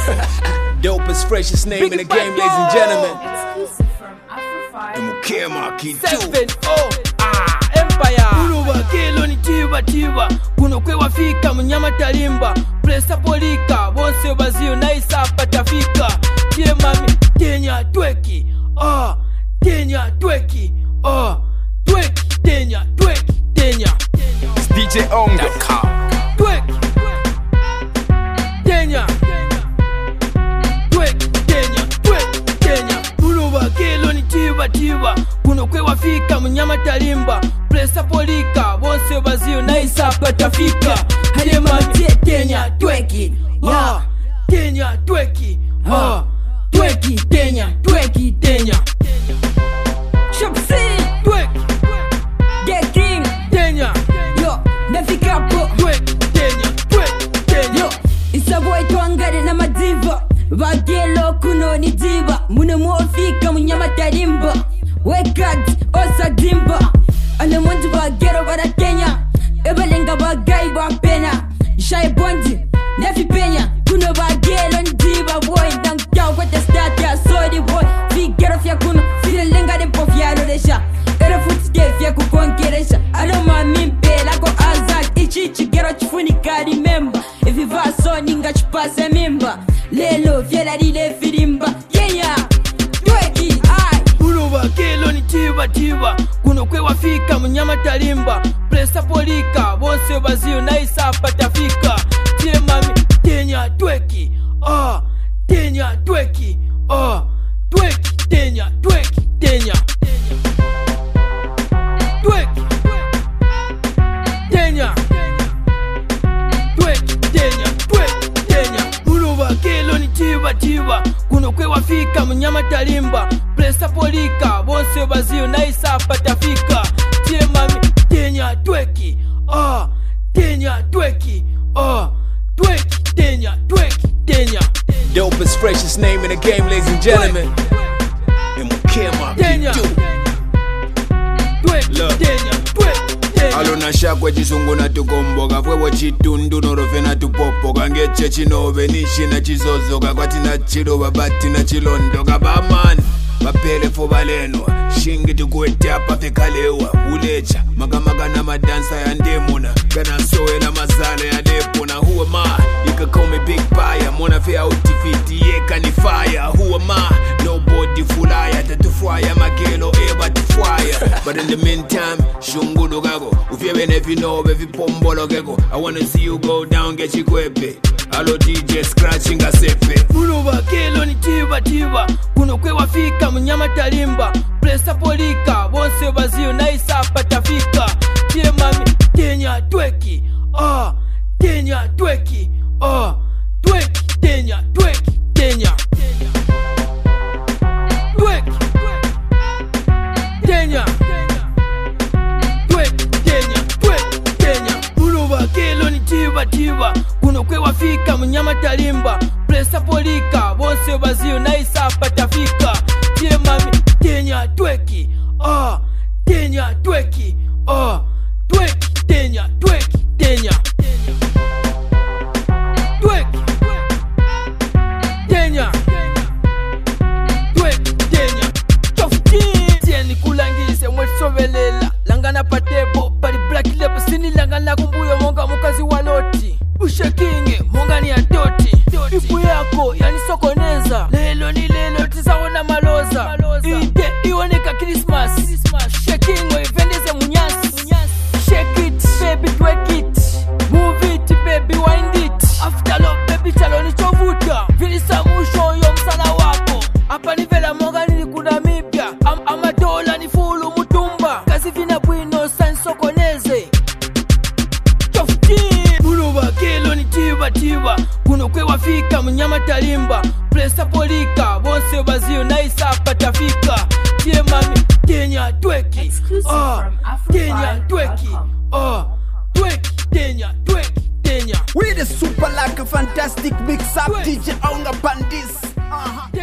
Dopest, freshest name in the game, ladies and gentlemen. Exclusive from Afro5. Mukema Kitu. Seven, oh, ah, Empire kuno bakelo ni tiba tiba kuno kwewafika munyama talimba presa polika bonse baziyo naisapa tafika tie mami tenya tweki ah, tenya tweki ah, tweki tenya tweki tenya It's DJ Ongo. tweki tenya tweki tenya tweki tenya kuno bakelo ni tiba tiba kuno kwewafika munyama talimba presa polika bonse baziyo naisapa tafika hali mami tenya tweki ah, tenya tweki ah, tweki tenya tweki tenya Shopsi, tweki Get King, tenya yo, nafika hapo tweki tenya tweki tenya yo isaboye twangare n'amadiva bagelo kuno ni diva muno mwofika munyamatarimba wekadi osadimba anamonzi bagero barakenya ebalenga bagayi bapena shaye bondi nefi penya kuno bagelo ni diva boy ndankyaw kwete stati ya sori boy figero fya kuno firelenga dempo fyaloresha erefutike fya kukonkeresha adomamimpelako azak ichi chigero chifunika rimemba ivivaso ningachipase mimba lelo fyelalile filimba yenya tweki ai kuno bakelo ni tiba tiba kuno kwewafika munyama talimba presa polika bonse baziyo naisapa tafika tie mami tenya tweki ah, tenya tweki ah, tweki tenya tweki tenya tweki tenya tweki tenya tweki tenya kuno bakelo ni tiba tiba kuno kwewafika munyama talimba presa polika bonse baziyo naisapa tafika tie mami tenya tweki ah, tenya tweki ah, tweki tenya tweki tenya Dopest, freshest name in the game, ladies and gentlemen. Mukema tenya Kitu. tweki Look. tenya tweki tenya alona shakwe chisungu natukomboka fwewo chitundu norofe natupopoka ngece chinove nishina chizozoka kwatina chilova batina chilondoka bamani bapele fuba lenwa shingi tikuwetyapa fikalewa ulecha makamaka na madansa ya ndemuna kanasowela mazalo ya lepona who am I? You can call me Big Pie mona fe autifiti yekanifaya who am I? nobody fulaya tatufwaya magelo ebatifwaya but in the meantime shungulukako ufyebe nefinove vipombolokeko i wanna see you go down ngechikwepe alo dj scratch ngasefe kuno bakelo ni tiba tiba kuno kwewafika munyama talimba presa polika bonse baziyo naisapa tafika tie mami tenya tweki ah, tenya tweki ah, tweki tenya tweki tenya tweki tenya tweki tenya tweki tenya kuno bakelo ni tiba tiba kuno kwewafika munyama talimba presa polika bonse baziyo naisapa tafika tie mami tenya tweki ah, tenya tweki ah, tweki tenya tweki tenya tweki tenya tweki tenya tieni kulangise mwetisovelela langana patebo pali black lab sini langana kumbuyo monga mukazi wa loti ushekinge monga ni atoti ipu yako yanisokoneza lelo ni lelo tisaona maloza ide ioneka krismas shekingo ipendeze munyasi shake it baby twerk it move it baby wind it after lo baby chalo nichovuta vilisa musho yo msala wako apa nivela monga nilikuna mipya Am amadola ni fulu mutumba kazi vina bwino sansokoneze kuno bakelo ni tiba tiba kuno kwewafika munyama talimba presa polika bonse baziyo naisapa tafika tie mami tenya tweki Exclusive ah, from tenya tweki Afro5.com. ah, tweki tenya tweki tenya We the super like a fantastic mix up Wait. DJ Onga Pandis. Uh-huh.